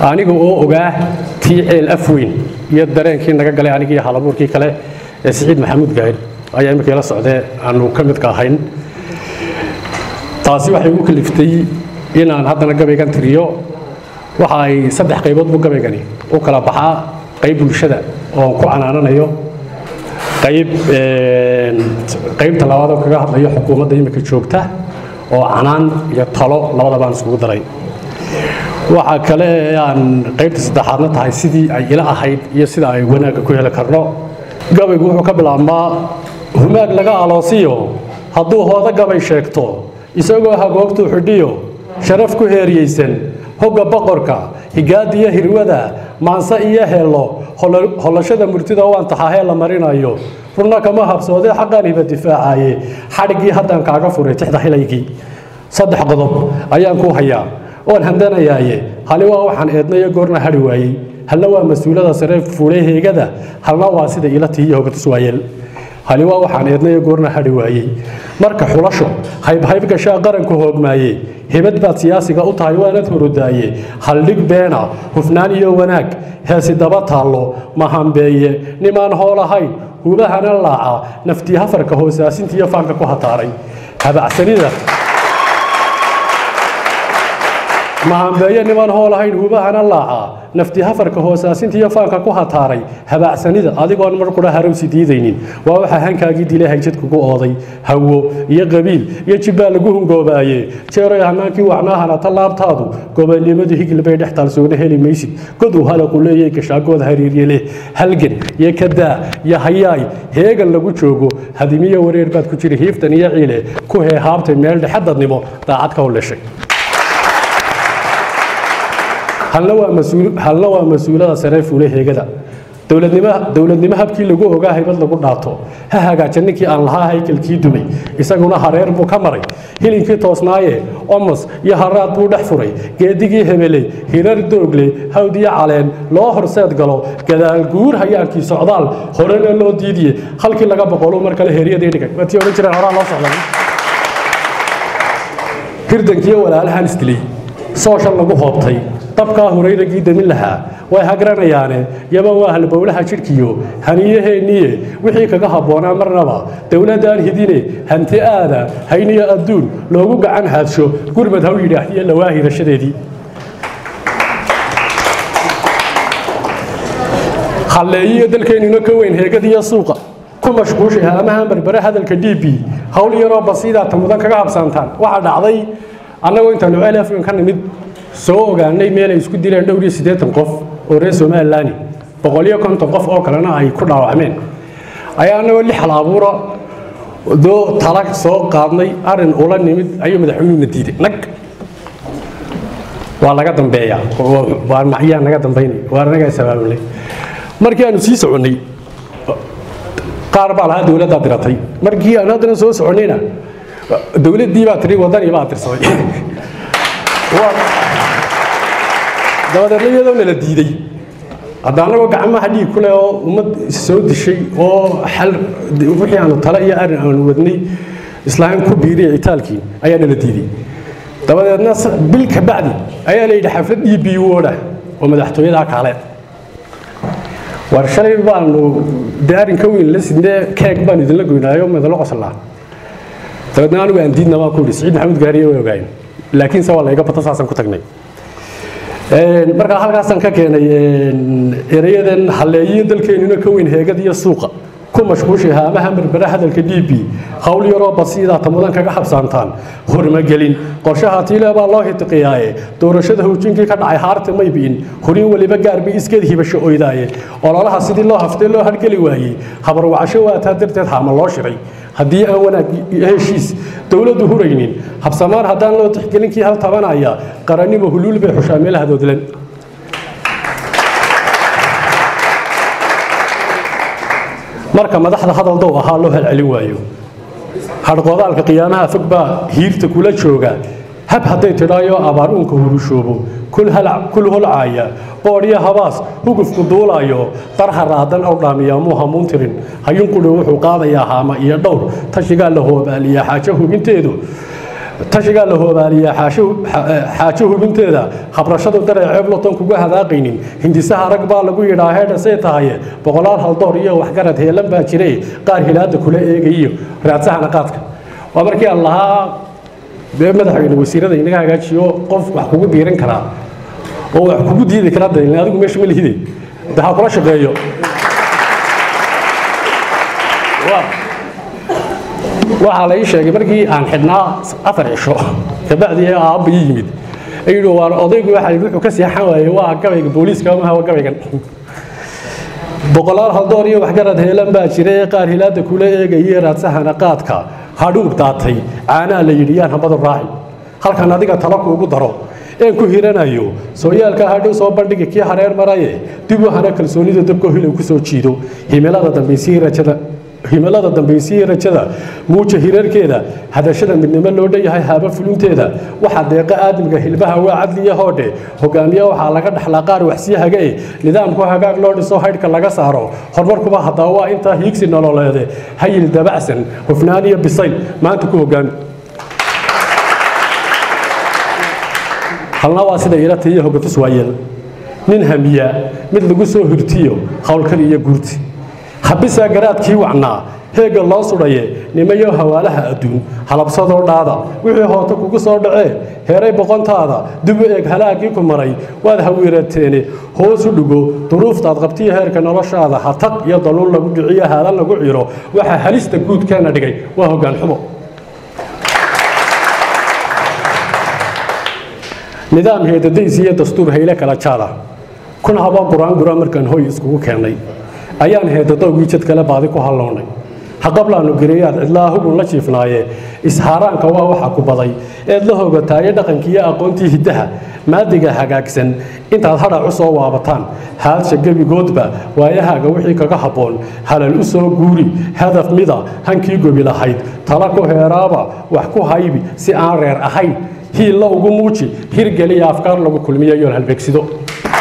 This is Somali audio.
aniga oo ogaa tii ceel afweyn iyo dareenkii naga galay anigii halabuurkii kale ee siciid maxamuud gaahir ayaa iminka ila socdee aanu ka midka ahayn taasi waxay ugu kaliftay inaan haddana gabaygan tiriyo waxa ay saddex qaybood buu gabaygani u kala baxaa qayb bulshada oo ku canaananayo qayb qaybta labaad oo kaga hadlayo xukuumadda imika joogta oo canaan iyo talo labadabaan isugu daray waxaa kale ee aan qaybta saddexaadna tahay sidii ay ila ahayd iyo sida ay wanaagga ku heli karno gabaygu wuxuu ka bilaabmaa humaag laga aloosiyo hadduu hoodo gabay sheegto isagoo hagoogtuu xidhiyo sharaf ku heeriyeysan hogga boqorka higaadiyo hirwada maanse iyo heello hollashada murtida waan taxaahee la marinayo runna kama habsoodee xaqaan hiba difaacaye xadhiggii haddaan kaaga furay tixda hilaygii saddex qodob ayaan ku hayaa oon handanayaaye hali waa waxaan eednayo goorna hadhi waayey halna waa mas-uulada sare fuulay heegada halna waa sida ila tihiyo hogatus waayeel hali waa waxaan eednayo goorna hadhi waayey marka xulasho haybhayb gashaa qaranku hoogmaaye hebad baad siyaasiga u tahay waanad horodaaye haldhig beena hufnaan iyo wanaag heesi daba taallo mahambeeye nimaan hool ahayn hubahana laaca naftii hafarka hoosaasintiiyo faanka ku hataaray habacsanida mahambeeye nimaan hool ahayn hubahana laaca naftii hafarka hoosaasintiiyo faanka ku hataaray habaacsanida adigoon mar qura harowsi diidaynin waa waxaa hankaagii dilay hagjad kugu ooday hawo iyo qabiil iyo jibbaa lagu hungoobaye jeeroy hanaankii wacnaahana tallaabtaadu gobolnimadu higil bay dhex taalsoona heli maysid godu halaqu leeyay gashaagood hariirye leh halgan iyo kadaa iyo hayaay heegan lagu joogo hadimiyo wareer baad ku jiri hiiftan iyo ciile ku heehaabtay meel dhexadadnimo daacad ka howleshay halna waa mas-uulada sare fuule heegada dowladnimo habkii lagu ogaa haybad lagu dhaato ha hagaaja ninkii aan lahaa haykalkii dumay isaguna hareer buu ka maray hilinkii toosnaaye omos iyo haraad buu dhex furay geedigii hebeley hirar doogle hawdiyo caleen loo horseed galo gadaal guur hayaankii socdaal horena loo diidiye halkii laga boqolu mar kale heryadii dhigay watii odhan jireen horaa loo socday hirdankiiyo walaalahan isdilay sooshan lagu hoobtay dabkaa hurayragii damin lahaa way hagranayaane yaban waa halbowlaha jidhkiyo haniyaheenniye wixii kaga habboonaa marnaba dowladdaan hidine hanti aada hayniyo adduun loogu gacan haadsho gurmad haw yidhaahdiyo lawaahirashadeedii halleeyiyo dalkeennuna ka weyn heegadiyo suuqa ku mashquushay haamahan barbare hadalka d b hawl yaroo basiidaata mudan kaga habsaantaan waxaa dhacday annagoo intaanu ceel afgan ka nimid soo ogaanay meelay isku dileen dhowr iyo siddeetan qof oo reer somalilaani boqol iyo konton qof oo kalena ay ku dhaawacmeen ayaa annagoo lix hal abuura doo tala soo qaadnay arrin ula nimid ayuu madaxweynuhuna diiday nag waa laga dambeeyaa waa macyaa naga dambaynay waa anagaa sabaabulay markii aanu sii soconnay qaar baa lahaa dowladdaa diratay markii aanu haddana soo soconnayna dowladdii baa tiri waddanii baa dirsaday dabadeedna iyadoo nala diiday hadda annagoo gacmaha dhiig ku leh oo ummad soo dishay oo xal wixii aanu tale iyo arrin aanu wadnay islaam ku biiriya itaalkii ayaa nala diiday dabadeedna bil ka bacdi ayaa la yidhi xaflad ii biyuwoodha oo madaxtooyadaa kaale war shalay baanu dee arrin ka weyn la sidnee keeg baanu idinla goynaayo madalo qoslaa dabeedna anigu aan diidna baan ku yidhi siciid maxamuud gaariye way ogaayeen laakiinse waa layga bato saasaan ku tagnay markaa halkaasaan ka keenay erayadan halleeyiyo dalkeennuna ka weyn heegad iyo suuqa ku mashquushay haamaha berbere hadalka d b hawl yaroo basiidaata mudan kaga habsaantaan hormagelin qorshaha tiile baa loo hitiqiyaaye doorashada howjinkii ka dhacay haarta may bi'in horin weliba gaarbay iskeed hibasho oydaaye ololaha sidii loo haftee loo hargeli waayey habarwacasho waataa darteed haama loo shiray haddii aan wanaag heshiis dowladdu huraynin habsamaan haddaan loo tixgelinkii hal tabanaya qarannimo huluul bay xushaa meelaha doodlan marka madaxda hadal dow ahaa loo halcelin waayo hadhqoodaalka qiyaamaha fog baa hiirta kula jooga hab hadday tidhaayo abaar uunka hurushoobo kul holcaaya boodhyo habaas hugufku duulaayo darha raadan ow dhaamiya muu hamuun tirin hayunqudho wuxuu qaadayaa haama iyo dhowr tashigaa la hoobaaliyaa xaajo hubinteedu tashigaa la hoobaaliyaa xaajo hubinteeda habrashadu daray ceebloton kuga hadaaqaynin hindisaha rag baa lagu yidhaa heedhasay tahaye boqolaal haldoor iyo waxgarad heelan baa jire qaar hilaada kula eegayiyo raadsahana qaadka waa markii aan lahaa dee madaxweyne wasiirada inaga hagaajiyo qof wax kugu diiran karaa oo wax kugu diidi kara daylin adigu meesha ma lihide de ha kula shaqeeyo waxaa la ii sheegay markii aan xidhnaa afar cisho kabacdii aabba ii yimid ayidhi waan odaygu waxa wuxuu ka seexan waayey waa gabayga booliiska maha waa gabaygan boqolaal haldoor iyo waxgarad heelan baa jiray qaar hilaada kula eegayay raadsahana qaadka hadhuub daatay caanaa la yidhi yaan hambadu raaci halkan adiga talo kuugu daro een ku hiranayo sooyaalka hadhow soo bandhigi kii hareer maraye dib u hana kalsoonida dabko hilow ku soo jiido himilada dambaysii rajada himilada dambaysii rajada muuja hirarkeeda hadashada midnimo loo dhanyahay haaba fulunteeda waxaa deeqa aadmiga hilbaha waa cadliya hoodhe hogaamiye waxaa laga dhaxlaa qaar waxsii hage nidaamku hagaag loo dhiso haydhka laga saaro horumarkuba haddaba waa intaa hiigsi nololeede hayil dabacsan hufnaan iyo bisayl maanta ku hogaami halna waa sida ila tiiyo hogatus waayeel nin hamiya mid lagu soo hurtiyo howlkar iyo guurti habisaa garaadkii wacnaa heegga loo sudhaye nimayo hawaalaha adduun halabsadoo dhaada wixii hoota kugu soo dhacee heeray boqontaada dib u eeg halaagii ku maray waad hawiirateene hoos u dhigo duruuftaad qabtiyo heerka noloshaada hataq iyo daluul lagu dhiciyo haalan lagu ciro waxaa halista guudkeena dhigay waa hoggaan xumo nidaam heedadays iyo dastuur hayle kala jaada kun habaa qur-aan markaan hoy iskugu keennay ayaan heedadowgii jad kale baadi ku hallownay haqablaanu gereeyaad cidlaa hugun la jiifnaaye ishaaraanka waa waxa ku baday eed la hogataaye dhaqankiiyo aqoontii hiddaha maadiga hagaagsan intaad hadhac u soo waabataan haadsha gebigoodba waayahaaga wixii kaga habboon halal u soo guuri hadaf mida hankii gobi lahayd tala ku heeraaba wax ku haybi si aan reer ahayn hiilla ugu muuji hirgeliya afkaar lagu kulmiyo yoon halbeegsido